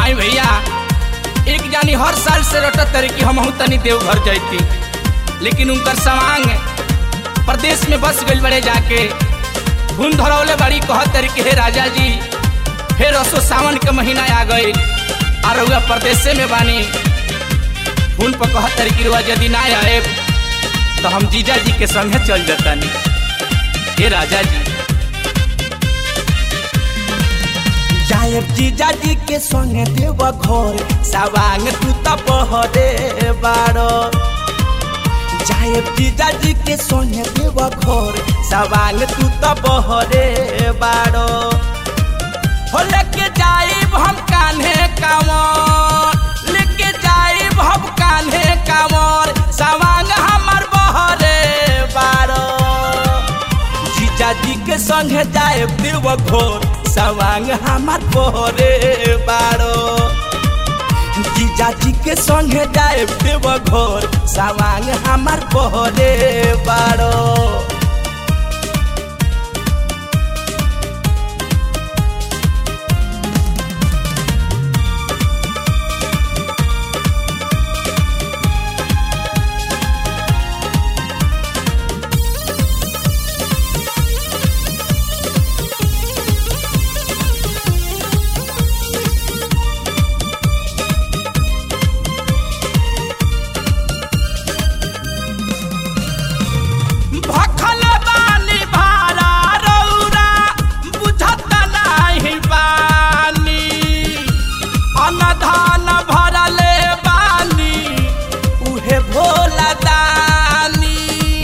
आई भैया एक जानी हर साल से रटत तरी कि हम तनी देवघर जैती लेकिन उनकर समांग प्रदेश में बस गई बड़े जाके धुन धरौले बड़ी कहत तरी कि हे राजा जी फिर रसो सावन के महीना आ गई और रउआ प्रदेश में बानी धुन पर कहत तरी कि रुआ यदि ना आए तो हम जीजा जी के संगे चल जतानी हे राजा जी जायब जीजा जी के संगे देव घर सवांग तू त बहरे बारो जायब जीजा जी के संगे देव घर सवांग तू त बहरे बारो हो लेके जाइब हम कान्हे कांवर लेके जाइब हम कान्हे कांवर सवांग हमर बहरे बारो जीजा जी के संगे जायब देव घर सवांग हमार बहरे बारो जीजा जी के संगे जायब देव घर सवांग हमार बहरे बारो भखल बानी भारा रौरा बुझत नाही बानी अनधान भरले बानी उहे भोला दानी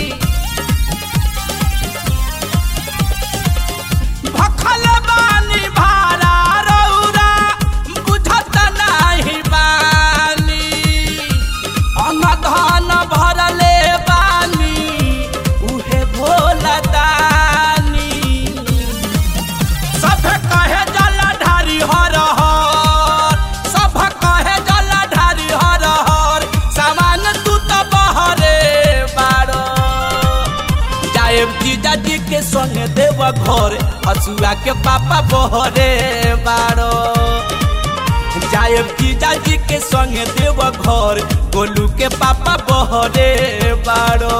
भखल बानी भारा रौरा बुझत नाही बानी अनधान भरले बानी उहे भोला दानी सब कहे जल ढारी हर हर सब कहे जल ढारी हर हर सामान तू तो बहरे बारो जाएब जीजा जी के संगे देव घर हसुआ के पापा बहरे बारो जाएब जीजा जी के संगे देव घर गोलू के पापा बहरे बारो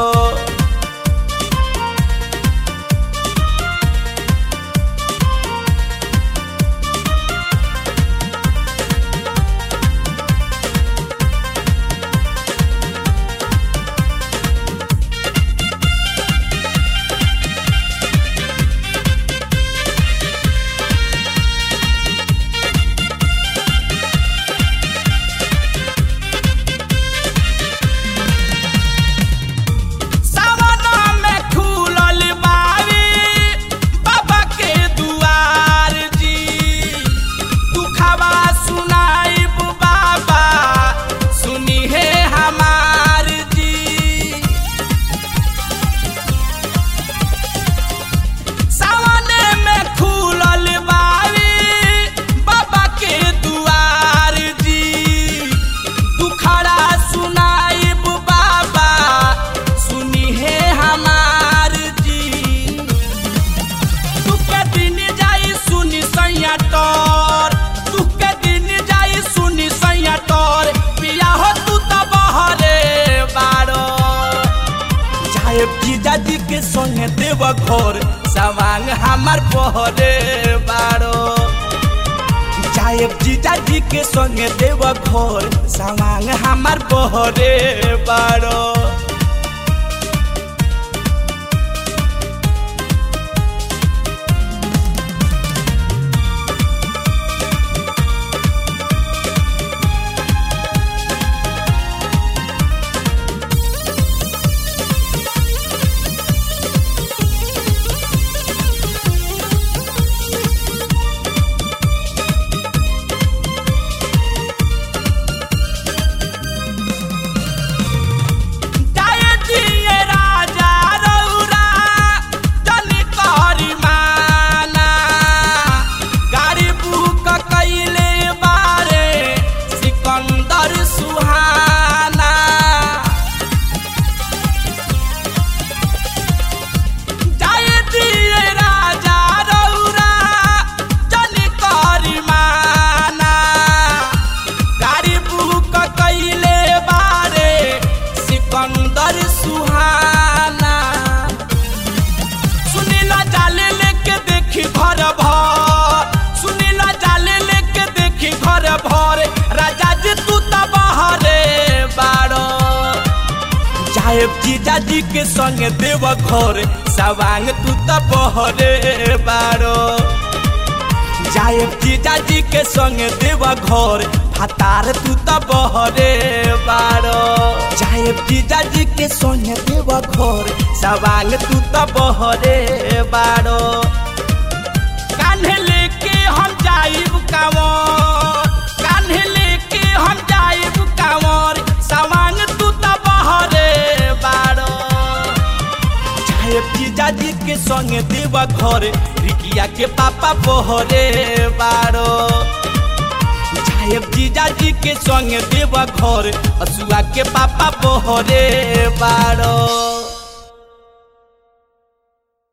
सावना में खुलल बारी बाबा के दुआर जी दुखवा सुनाइब बाबा सुनी है हमार जी सावने में खुलल बारी बाबा के दुआर जी दुखड़ा सुनाइब बाबा सुनी है हमार जी तू के दिन जाई सुनी सैया तोर तू के दिन जाई सुनी सैया तोर पिया हो तू तो बहरे बारो जाएब जीजा जी के संगे देव घर सवांग हमार बहरे बारो जाएब जीजा जी के संगे देव घर सवांग हमार बहरे बारो जाएब जीजाजी के संगे देव घर सवांग तू त बहरे बारो जाएब जीजाजी के संगे देव घर फतार तू त बहरे बारो जाएब जीजाजी के संगे देव घर सवांग तू त बहरे बारो कान्हे लेके हम जाइब कांवर कान्हे लेके हम जाइब कांवर सवांग तू त बहरे बारो साहेब जीजाजी के संगे देव घर रिकिया के पापा बहरे बारो साहेब जीजाजी के संगे देव घर असुआ के पापा बहरे बारो